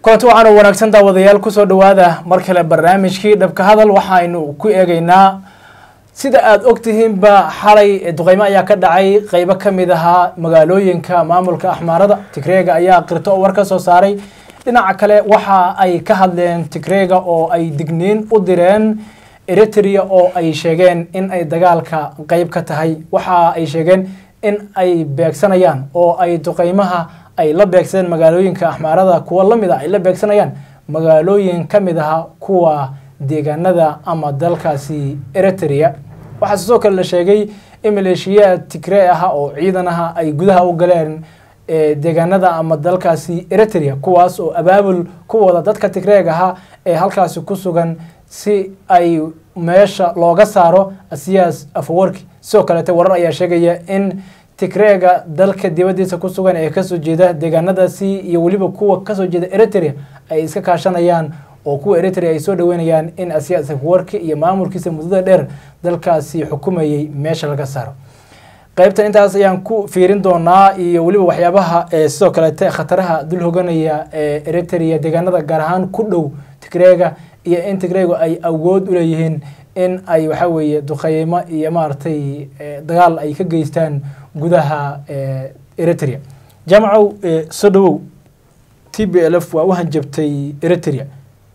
kulanti waxaan u wanaagsan daawadayaal kusoo dhawaada mar kale barnaamijkii dhabka hadal waxaynu ku eegeynaa sida aada ogtihiinba xalay duqeymo ayaa ka dhacay qeybo ka mid ahaa magaalooyinka maamulka axmaarada tigreega ayaa qirto oo war ka soo saaray dhinaca kale waxa ay ka hadleen tigreega oo ay digniin u direen eritrea oo ay sheegeen in ay dagaalka qeyb ka tahay waxa ay sheegeen in ay beegsanayaan oo ay duqeymaha ay la beegsadeen magaalooyinka axmaarada kuwa lamid a ay la beegsanayaan magaalooyin ka mid aha kuwa deegaanada ama dalkaasi eritrea waxaa sidoo kale la sheegay in maleeshiyaad tigree aha oo ciidan aha ay gudaha u galeen deegaanada ama dalkaasi eritrea kuwaas oo abaabul ku wada dadka tigreeg ahaa ee halkaasi ku sugan si ay meesha looga saaro asiyaas afawarki sidoo kaleete warar ayaa sheegaya in tigreega dalka dibadiisa ku sugan ee kasoo jeeda deegaanadaasi iyo weliba kuwa kasoo jeeda eritrea ay iska kaashanayaan oo kuwa eritrea ay soo dhaweynayaan in asiyaas afawarki iyo maamulkiisa muddada dheer dalkaasi xukumayay meesha laga saaro qaybtan intaas ayaan ku fiirin doonaa iyo weliba waxyaabaha sidoo kaleete khataraha dul hoganaya ee eritrea deegaanada gaar ahaan ku dhow tigreega iyo in tigreegu ay awood u leeyihiin in ay waxa weeye duqeymo iyo maaragtay dagaal ay ka geystaan gudaha eritrea jaamacow soo dhawow t b l f waa u hanjabtay eritrea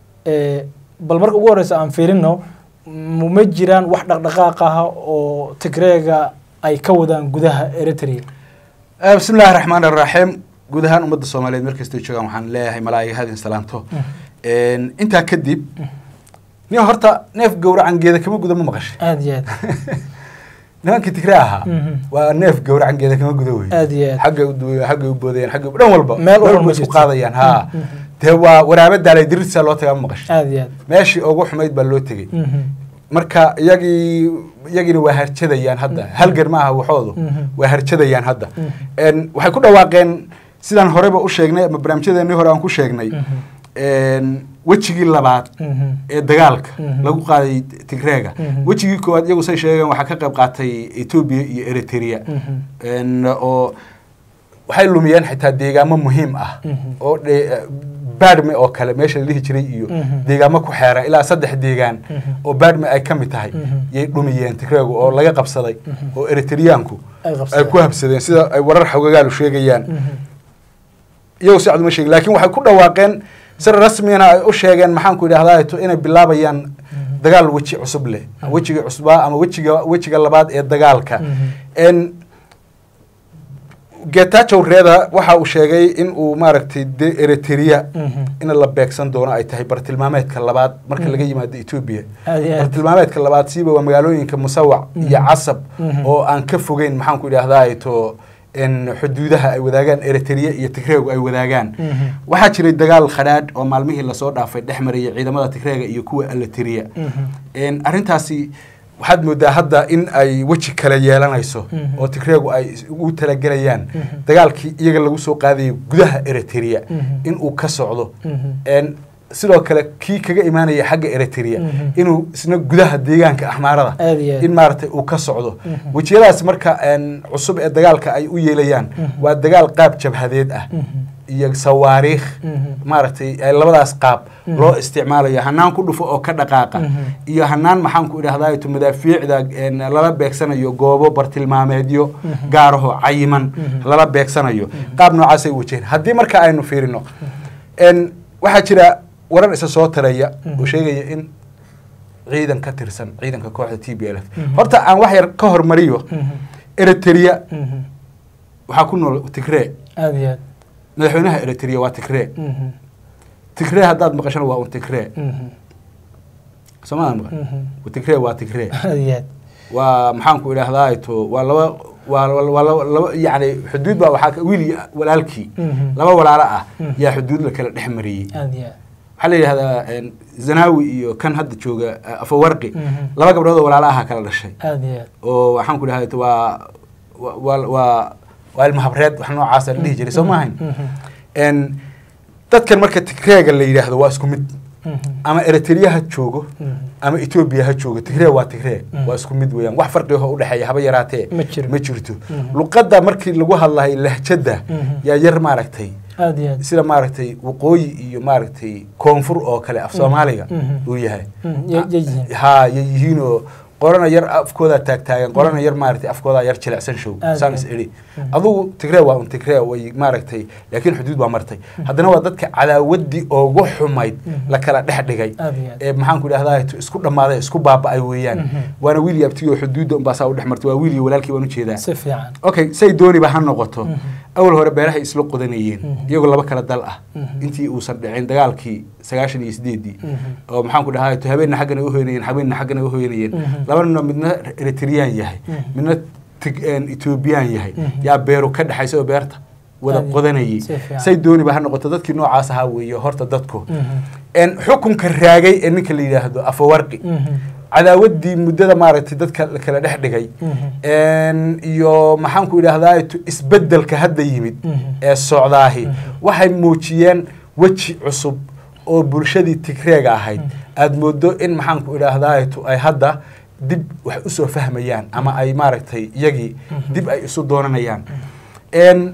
bal marka ugu horeysa aan fiirino ma jiraan wax dhaqdhaqaaq ah oo tigreega ay ka wadaan gudaha eritrea bismi illahi raxmaan iraxiim guud ahaan ummadda soomaaliyeed meel kastay joogaan waxaan leeyahay malaa'iga hadin salaanto intaa kadib nin horta neef gowracan geeda kama guda ma maqashay aada iyo aad nimankii tigre ahaa waa neef gowracan geeda kama guda wey aada iyo aad xaggay u xaggay u boodayaan xaggay dhan walba Meel walba ma isku jirto. qaadayaan ha dee waa waraaba daalay dirirtisaa loo tagaa ma maqashay aada iyo aad meeshii ugu xumayd baa loo tegey Mhm. marka iyagii iyagiina waa harjadayaan hadda halgan ma aha waxoodu Mhm. waa harjadayaan hadda Mhm. En, waxay ku dhawaaqeen sidaan horeba u sheegnay ama barnaamijyadeennii hore aan ku sheegnay En, wejigii labaad Mhm. ee dagaalka Mhm. lagu qaaday tigreega Mhm. wejigii koowaad iyagu say sheegeen waxaa ka qayb qaatay etoobiya iyo eritrea Mhm. En, oo waxay lumiyeen xitaa deegaamo muhiim ah Mhm. oo dhe- baadhme oo kale meesha la dhihi jiray iyo Mhm. deegaamo ku xeera ilaa saddex deegaan Mhm. oo baadhme ay ka mid tahay Mhm. yay dhumiyeen tigreegu oo laga qabsaday Mhm. oo eritreyaanku Ay ay qabsadeen. ku habsadeen sida ay warar xogagaalu sheegayaan Mhm. iyagu si cad uma sheegin laakiin waxay ku dhawaaqeen si rasmiyana ay u sheegeen maxaan ku idhahdaa to inay bilaabayaan dagaal weji cusub leh wejigii cusbaa ama wejiga wejiga labaad ee dagaalka Mhm. En, getachow reeda waxa uu sheegay in uu maaragtay de eritrea Mhm. in la beegsan doono ay tahay bartilmaameedka labaad marka laga yimaado etoobiya aada iyo aad bartilmaameedka labaad siiba waa magaalooyinka musawac iyo Mhm. casab Mhm. oo aan ka fogeyn maxaan ku idhahdaa to in xuduudaha ay wadaagaan eritrea iyo tigreegu ay wadaagaan Mhm. waxaa jiray dagaal khadhaadh oo maalmihii lasoo dhaafay dhex marayay ciidamada tigreega iyo kuwa alateriya Mhm. arrintaasi waxaad moodaa hadda in ay weji kale yeelanayso Mhm. oo tigreegu ay ugu talagelayaan Mhm. dagaalkii iyaga lagu soo qaadayo gudaha eritrea Mhm. in uu ka socdo Mhm. En, sidoo kale kii kaga imaanaya xagga eritrea Mhm. inuu isna gudaha deegaanka axmaarada Aad iyo aad. in maaragtay uu ka socdo Mhm. wejiyadaas marka en, cusub ee dagaalka ay u yeelayaan Mhm. waa dagaal qaab jabhadeed ah Mhm. iyo sawaariikh Mhm. maaragtay ee labadaas qaab Mhm. loo isticmaalayo hanaan ku dhufo oo ka dhaqaaqa Mhm. iyo hanaan maxaan ku idhahdaa to madaafiicda en, lala beegsanayo goobo bartilmaameedyo Mhm. gaaraho cayiman Mhm. lala beegsanayo qaab noocaasay wajaheen haddii marka aynu fiirino en, waxaa jira warar isa soo taraya Mhm. oo sheegaya in ciidan ka tirsan ciidanka kooxda t b l f Mhm. horta aan wax yar ka hormariyo Mhm. eritrea Mhm. waxaa ku nool tigree aada iyo aad madaxweynaha eritrea waa tigree Mhm. tigree haddaad maqashana waa un tigree Mhm. soomaadan maqan Mhm. tigree waa tigree aada iyo aad waa maxaan ku idhahdaa to waa laba waa waa laba laba yacni xuduud baa waxaa ka- wiil iyo walaalkii Mhm. laba walaalo ah Mhm. yaa xuduud la kala dhex mariyey aada iyo aad waxaa la yidhahdaa en, zanawi iyo kan hadda jooga eh, afawarqi Mhm. laba gabdhood oo walaalo aha kala dhashay aada iyo aad oo waxaan ku idhahdaa to waa waa waa- waa waa ilmahabreed wax noocaasa la dhihi jiray soo maahayn Mhm. En, dadkan marka tigreega la yidhaahdo waa isku mid ama eritrea ha joogo ama etoobiya ha joogo tigree waa tigree waa isku mid weeyaan wax farqiho udhexeeya haba yaraatee Ma jiro. ma jirto luqadda markii lagu hadlahay lahjada yaa yar maaragtay aad iyo aad sida maaragtay waqooyi iyo maaragtay koonfur oo kale af soomaaliga Mhm. uu yahay Mhm, ya- ya yihiin. ha yay yihiin oo qorana yar afkoodaa taagtaagan qorana yar maaragtay afkoodaa yar jilicsan show Aad saan iyo is aad. idhi adugu tigree waa un tigree way maaragtay laakiin xuduud waa martay haddana waa dadka cadaawadii ugu xumayd la kala dhex dhigay Aad iyo aad. ee maxaan ku idhahdaa isku dhammaaday isku baaba'ay weeyaan Mhm. waana wiil iyo abtigii oo xuduudda unbaa saa u dhex martay waa wiil iyo walaalkii baan ujeedaa si fiican okay say dooniba ha noqoto Mhm. awal hore beerahay isla qodanayeen Mhm. iyagoo laba kala dal ah Mhm. intii uusan dhicin dagaalkii sagaashan iyo sideedii Mhm. oo maxaan ku dhahaa habeenna xaggana u hoynayeen habeenna xaggana u hoynayeen Mhm. labanina midna eritreyaan yahay Mhm. midna tig- een, ethoobiyan yahay Mhm. yaa beeru ka dhexaysa oo beerta wada Aad- qodanayay si fiican. say dooniba ha noqoto dadkii noocaas ahaa weeye horta dadku Mhm. een, xukunka raagay ee ninka la yidhaahdo afawarqi Mhm. cadaawadii muddada maaragtay dadka la kala dhex dhigay Mhm. een, iyo maxaan ku idhahdaa isbedelka hadda yimid Mhm. ee socdaahi Mhm. waxay muujiyeen weji cusub oo bulshadii tigreega ahayd aada moodo in maxaan ku idhaahdaa ay hadda dib wax usoo fahmayaan ama ay maaragtay iyagii Mhm. dib ay isu doonanayaan een,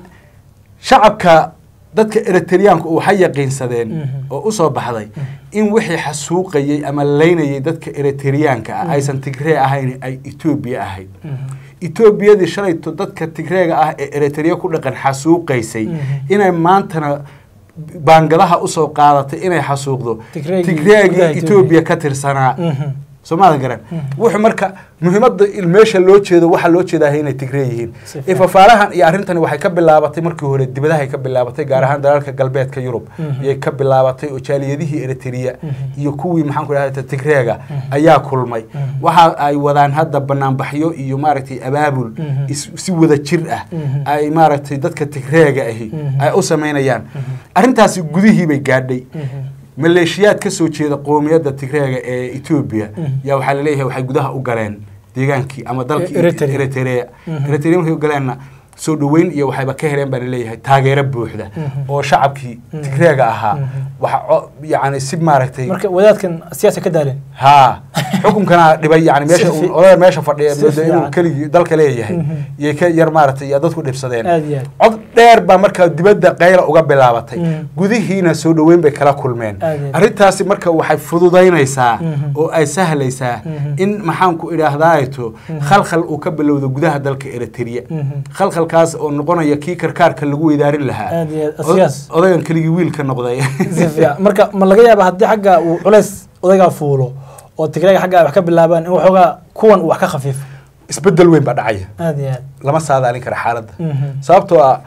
shacabka dadka eritreyaanku waxay yaqiinsadeen Mhm. oo usoo baxday in wixii xasuuqayey ama laynayay dadka eritreyaanka ah aysan tigree ahayn ay etoobiya ahayd Mhm. etoobiyadii shalayto dadka tigreega ah ee eritrea ku dhaqan xasuuqaysay Mhm. inay maantana baangadaha usoo qaadatay inay xasuuqdo Tigreegii tigreegii gudaha etoobiya ka tirsanaa Mhm. soomaadan garan Mhm. wuxuu marka muhiimadda il- meesha loo jeedo waxaa loo jeedahay inay tigree yihiin Si fiican. ifafaalahan iyo arrintani waxay ka bilaabatay markii hore dibadahay ka bilaabatay gaar ahaan dalalka galbeedka yurub Mhm. iyay ka bilaabatay oo jaaliyadihii eritrea Mhm. iyo kuwii maxaan ku idhahda tigreega ayaa kulmay Mhm. waxa ay wadaan hadda banaanbaxyo iyo maaragtay abaabul Mhm. is- si wada jir ah Mhm. ay maaragtay dadka tigreega ahi Mhm. ay u samaynayaan arrintaasi gudihii bay gaadhay Mhm. maleeshiyaad ka soo jeeda qoomiyadda tigreega ee etoobiya Mhm. yaa waxaa laleeyahay waxay gudaha u galeen deegaankii ama dalkii Eritrea. eritrea Mhm. eritrea markay u galeenna soo dhoweyn iyo waxayba ka heleen baa laleeyahay taageero buuxda Mhm. oo shacabkii Mhm. tigreega ahaa Mhm. waxa co- yacni si maaragtay marka wadaadkan siyaasa ka daaleen haa xukunkana dhibay yani meesha Si fi- uu- odayga meesha fadhiya si moodo inuu fiican. keligii dalka leeyahay Mhm. iyo ka yar maaragtay iyo dadku dhibsadeen aad iyo aad cod dheer baa markaa dibadda qayla uga bilaabatay Mhm. gudihiina soo dhoweyn bay kala kulmeen Aad iyo aad. arrintaasi marka waxay fududaynaysaa Mhm. oo ay sahlaysaa Mhm. in maxaanku idhaahdaato Mhm. khalkhal uu ka bilowdo gudaha dalka eritrea Mhm. khalkhalkaas oo noqonaya kii karkaarka lagu weydaarin lahaa Aad iyo aad. Od- Siyaas. odagan keligii wiilka noqday si fiican marka ma laga yaaba haddii xagga uu culays odaygaa fuulo oo tigreega xagga ay wax ka bilaabaan in waxoogaa kuwan uu wax ka khafiifo isbedel weyn baa dhacaya aad iyo aad lama saadaalin kara xaaladda Mhm. sababtoo ah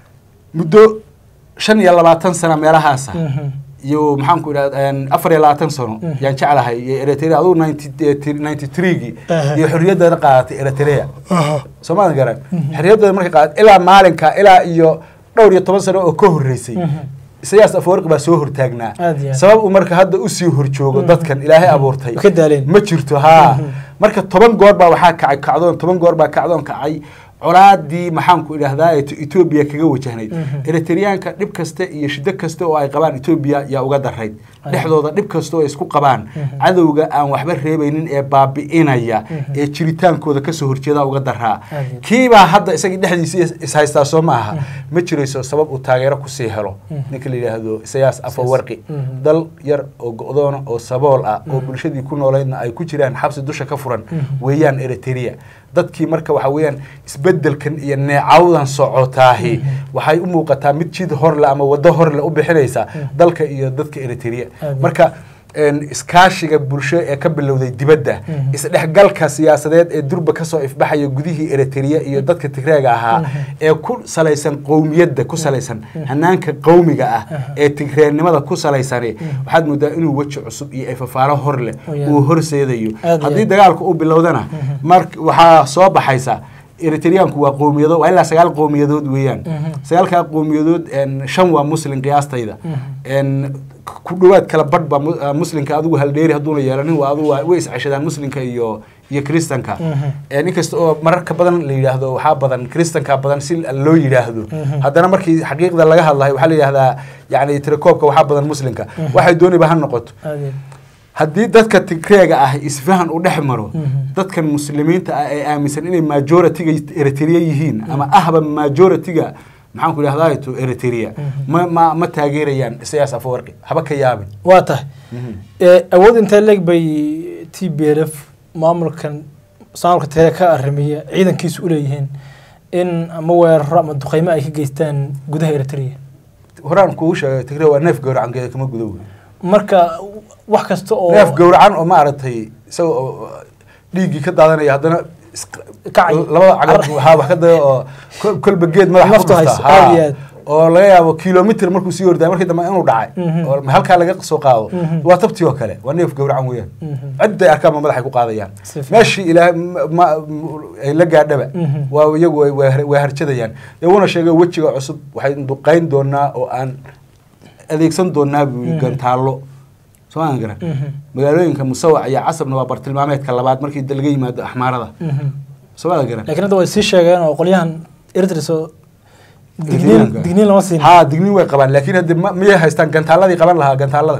muddo shan iyo labaatan sana meelahaasa Mhm. iyo maxaan ku idhahda afar iyo labaatan sano Mhm. yaan jeclahay iyo eritrea adugu ninety threegii Aha. iyo xorriyaddeeda qaadatay eritrea Aha. soomaalia garan xorriyaddeeda markay qaadatay ilaa maalinka ilaa iyo dhowr iyo toban sano oo ka horreysay Mhm. isayaas afwarqi baa soo hortaagnaa Aad iyo aad. sabab uu marka hadda usii horjoogo Mhm. dadkan ilaahay abuurtay Way ka daaleen. ma jirto haa Mhm. marka toban goor baa waxaa kacay kacdoon toban goor baa kacdoon kacay colaadii maxaanku idhahdaa etoobiya kaga wajahnayd Mhm. eritreyaanka dhib kasta iyo shiddo kasta oo ay qabaan etoobiya yaa uga darayd Ay. dhexdooda dhib kasta oo ay isku qabaan Mhm. cadowga aan waxba reebaynin ee baabi'inaya Mhm. ee jiritaankooda kasoo horjeeda uga daraa Aad iyo- kiibaa hadda isagii dhexdiisa is- ishaystaa soo ma aha ma jirayso sabab uu taageero kusii helo Mhm. ninka la yidhaahdo isayaas afawarqi Mhm. dal yar oo go-doona oo sabool ah oo Mhm. bulshadii ku nooleydna ay ku jiraan xabsi dusha ka furan Mhm. weeyaan eritrea dadkii marka waxa weeyaan isbedelkan iyo neecawdan socotaahi Mhm. waxay u muuqataa mid jid horle ama waddo horle u bixinaysa Mhm. dalka iyo dadka eritrea Aad. marka een, iskaashiga bulsho ee ka bilowday dibadda Mhm. isdhexgalka siyaasadeed ee durba kasoo ifbaxaya gudihii eritrea iyo dadka tigreega ahaa Mhm. ee ku salaysan qowmiyadda ku salaysan Mhm. hanaanka qowmiga ah Aha. ee tigreenimada ku salaysani Mhm. waxaad moodaa inuu weji cusub iyo ifafaalo hor leh Oh, yeah. uu horseedayo Aad iyo haddii aad. dagaalku uu bilowdana Mhm. mar waxaa soo baxaysa eritreyaanku waa qowmiyado waa ilaa sagaal qowmiyadood weeyaan Mhm. sagaalkaa qowmiyadood een, shan waa muslin qiyaastayda Mhm. een, ku dhowaad kala badh baa mu- ah, muslinka adigu haldheeri hadduuna yeelanin waa adigu waa- way isceshadaan muslinka iyo iyo kristanka Mhm. in kasta oo mararka badan la yidhaahdo waxaa badan kristanka badan si loo yidhaahdo Mhm. haddana markii xaqiiqda laga hadlayo waxaa la yidhahdaa yani tirakoobka waxaa badan muslimka waxay dooniba ha noqoto aad iyo haddii dadka tigreega ah isfahan u dhex maro Mhm. dadkan muslimiinta ah ee aaminsan inay majoritiga eritrea yihiin ama ahba majoritiga maxaan ku idhahdaa to eritrea ma ma ma taageerayaan isayaas afawarqi haba ka yaabin waa tahay ee awood intee leeg bay t b l f maamulkan maamulka tele ka arrimiya ciidankiisu u leeyihiin in ama weeraro ama duqeymo ay ka geystaan gudaha eritrea horaan kugu sheegay tigre waa neef gowracan geeda kama gudo wey marka wax kasta oo neef gowracan oo maaragtay isaga oo dhiiggii ka daadanaya haddana is- Kacay. labada cagab waxaa wax ka daya oo kol- kolba geed madaxa Naftu ku hayso, dhufta aad iyo haa. aad. oo laga yaabo kilomitr markuu sii ordaay markii dambe inuu dhacay Mhm. oo halkaa laga soo qaado Mhm. waa tabtii oo kale waa neef gowracan weeyaan Mhm. cidday arkaan ba madaxay ku qaadayaan Si fiican. meeshii ilaah ma- ma- ay la gaadhaba Mhm. waa iyagu way- way way harjadayaan iyaguna sheegay wejiga cusub waxay duqayn doonaa oo aan adeegsan doonaa buu yidhi Mhm. gantaallo soo aan garan Mhm. magaalooyinka musawac iyo casabna waa bartilmaameedka labaad markii da- laga yimaado axmaarada Mhm. soo aan garan laakiin hadda way sii sheegeen oo qolyahan eritrea soo digniin Eritreanka. digniin lama siin haa digniin way qabaan laakiin hadde ma- miyay haystaan gantaaladii qaban lahaa gantaaladan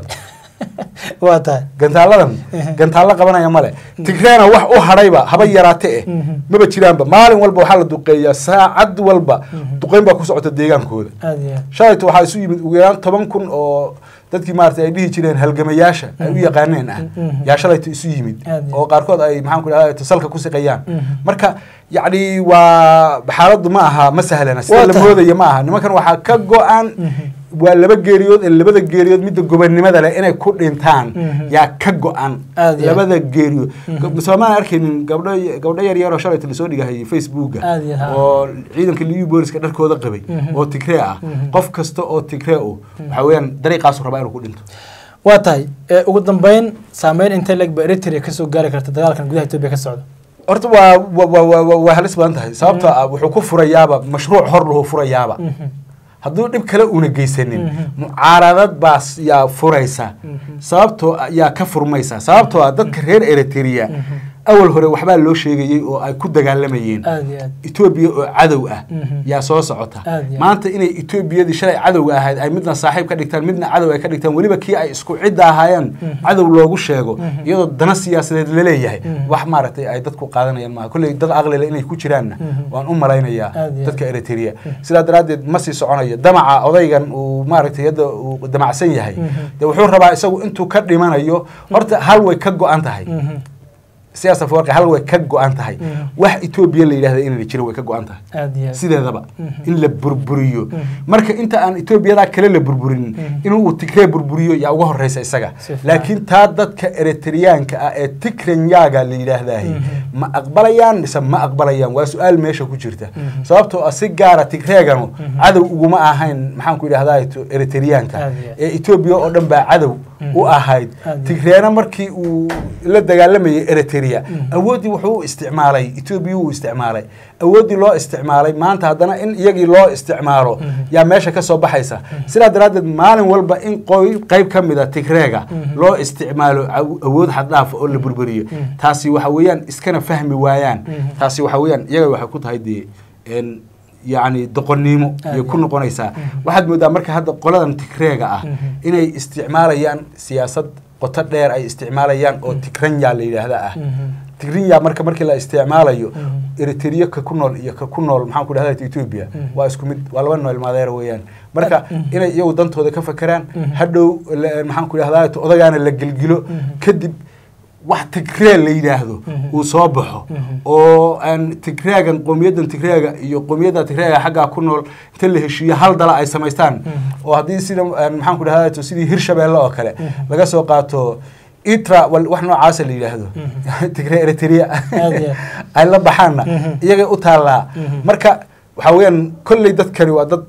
waa tahay gantaaladan gantaallo qabanaya male tigreena wax u hadhayba haba yaraate eh Mhm. maba jiraanba maalin walba waxaa la duqeeyaa saacad walba duqeyn baa ku socota deegaankooda aad iyo aad shalayto waxaa isu yimid ugu yaraan toban kun oo dadkii maaragtay ay dhihi jireen halgamayaasha ay u yaqaaneen ah Mhm. yaa shalayto isu yimid Aad iyo oo qaarkood ay maxaan ku idhahdaa salka ku siqayaan Mhm. marka yacni waa xaaladdu ma aha ma sahlana Waa sida la tahay. moodaya ma aha nimankan waxaa ka go-an waa laba geeriyood ee labada geeriyood midda gobonnimada leh inay ku dhintaan Mhm. yaa ka go-an Aad iyo aad. labada geeriyood soomaan arkaynin gabdho gabdho yar yaroo shalayto lasoo dhigahayay facebooka Aad iyo aad. oo ciidanka liyu booliska dharkooda qabay Mhm. oo tigree ah Mhm. qof kasta oo tigree u waxa weeyaan dariiqaasu rabaa inuu ku dhinto waa tahay ee ugu dambeyn saameyn intee leeg ba eritrea kasoo gaari karta dagaalkan gudaha etoobiya ka socda horta waa wa- wa- wa- wa- waa halis badan tahay sababtoo ah wuxuu ku furayaaba mashruuc hor lahu furayaaba Mhm. hadduu dhib kale una geysanin Mhm. mucaaradad baas yaa furaysa Mhm. sababtoo ah- yaa ka furmaysa sababtoo ah dadka reer eritrea Mhm. awal hore waxbaa loo sheegayey oo ay ku dagaalamayeen aad iyo aad etoobiya oo cadow ah Mhm. yaa soo socota Aad iyo aad. maanta inay etoobiyadii shalay cadowga ahayd ay midna saaxiib ka dhigtaan midna cadow ay ka dhigtaan weliba kii ay isku cidda ahaayeen cadow loogu sheego Mhm. iyadoo dana siyaasadeed laleeyahay Mhm. wax maaragtay ay dadku qaadanayaan maaha kolley dad aqlile inay ku jiraanna Mhm. waan u malaynayaa Aad iyo aad. dadka eritrea sidaa daraaddeed ma sii soconayo damaca odaygan uu maaragtay hadda uu damacsan yahay Mhm. dee wuxuu rabaa isagu intuu ka dhimanayo horta hal way ka go-an tahay Mhm. siyaas afawarqi hal way ka go-an tahay Mhm. wax etoobiya la yidhahda inayna jirin way ka go-an tahay aad iyo aad sideedaba Mhm. in la burburiyo Mhm. marka inta aan etoobiyadaa kale la burburinin Mhm. inuu tigree burburiyo yaa uga horeysa isaga Si fiican. laakiin taa dadka eritreyaanka ah ee tigrenyaga la yidhaahdahay Mhm. ma aqbalayaan mise ma aqbalayaan waa su-aal meesha ku jirta Mhm. sababtoo ah si gaara tigreeganu Mhm. cadow uguma ahayn maxaan ku idhahdaa eritreyaanka Aad iyo aad. ee etoobiya oo dhan baa cadow Mhm. u ahayd Aad iyo aad. tigreena markii uu la dagaalamayay eritrea Mhm. awooddii wuxuu u isticmaalay etoobiya uu isticmaalay awooddii loo isticmaalay maanta haddana in iyagii loo isticmaalo Mhm. yaa meesha ka soo baxaysa sidaa daraaddeed maalin walba in qoy qayb ka mida tigreega Mhm. loo isticmaalo aw- awood xaddhaafa oo la burburiyo Mhm. taasi waxa weeyaan iskana fahmi waayaan Mhm. taasi waxa weeyaan iyaga waxay ku tahay dee en yacni doqonnimo Aad iyo iyo ku aad. noqonaysaa Mhm. waxaad moodaa marka hadda qoladan tigreega ah Mhm. inay isticmaalayaan siyaasad qoto dheer ay isticmaalayaan oo tigranya la yidhaahda ah Mhm. tigrinya marka markii la isticmaalayo Mhm. eritrea ka ku nool iyo ka ku nool maxaan ku dhahda ethiopia Mhm. waa isku mid waa laba nool maadeera weeyaan marka Mhm. inay iyagu dantooda ka fakeraan Mhm. hadhow la- maxaan ku dhahdaa odagaana la gelgilo Mhm. kadib wax tigree la yidhaahdo Mhm. uu soo baxo Mhm. oo aan tigreegan qowmiyaddan tigreega iyo qowmiyadda tigreega xaggaa ku nool inta la heshiiyo hal dala ay samaystaan Mhm. oo haddii sida aan maxaan ku dhahdaa sidii hirshabeelle oo kale Mhm. laga soo qaato itra wal- wax noocaasa la yidhaahdo Mhm. tigre eritrea Aad iyo aad. ay la baxaanna Mhm. iyagay u taallaa Mhm. marka waxaa weeyaan kolley dadkani waa dad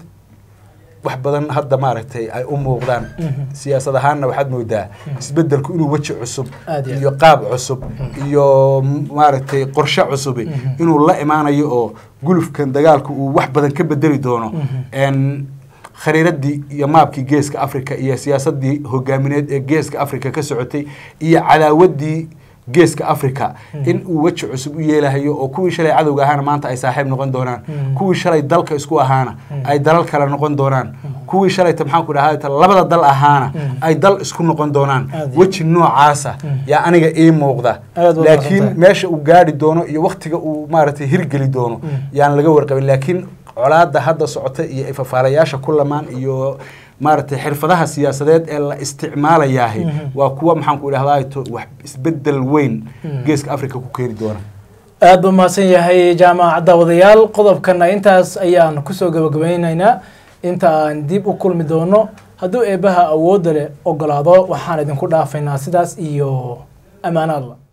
wax badan hadda maaragtay ay u muuqdaan Mhm. siyaasad ahaanna waxaad moodaa isbedelku inuu weji cusub Aad iyo aad. iyo qaab cusub iyo m- maaragtay qorshe cusubi Mhm. inuu la imaanayo oo gulufkan dagaalku uu wax badan ka bedeli doono Mhm. En khariiradii iyo maabkii geeska africa iyo siyaasadii hogaamineed ee geeska africa ka socotay iyo cadaawadii geeska africa in uu weji cusub u yeelahayo oo kuwii shalay cadowga ahaana maanta ay saaxiib noqon doonaan kuwii shalay dalka isku ahaana ay dalal kale noqon doonaan kuwii shalayta maxaan ku dhahaa labada dal ahaana ay dal isku noqon doonaan Aad iyo weji noocaasa yaa aniga ii muuqda Aad waad laakiin mahadsantahay. meesha uu gaari doono iyo waktiga uu maaragtay hirgeli doono yaan laga warqabin laakiin colaada hadda socota iyo ifafaalayaasha ku lamaan iyo maaragtay xirfadaha siyaasadeed ee la isticmaalayaahi waa kuwa maxaan ku idhahdaa to wax isbedel weyn geeska africa ku keeni doona aad buu mahadsan yahay jaamac daawadayaal qodobkana intaas ayaan kusoo gabagabaynaynaa inta aan dib u kulmi doono hadduu eebbaha awoodda leh ogolaado waxaan idinku dhaafaynaa sidaas iyo ammaanaadla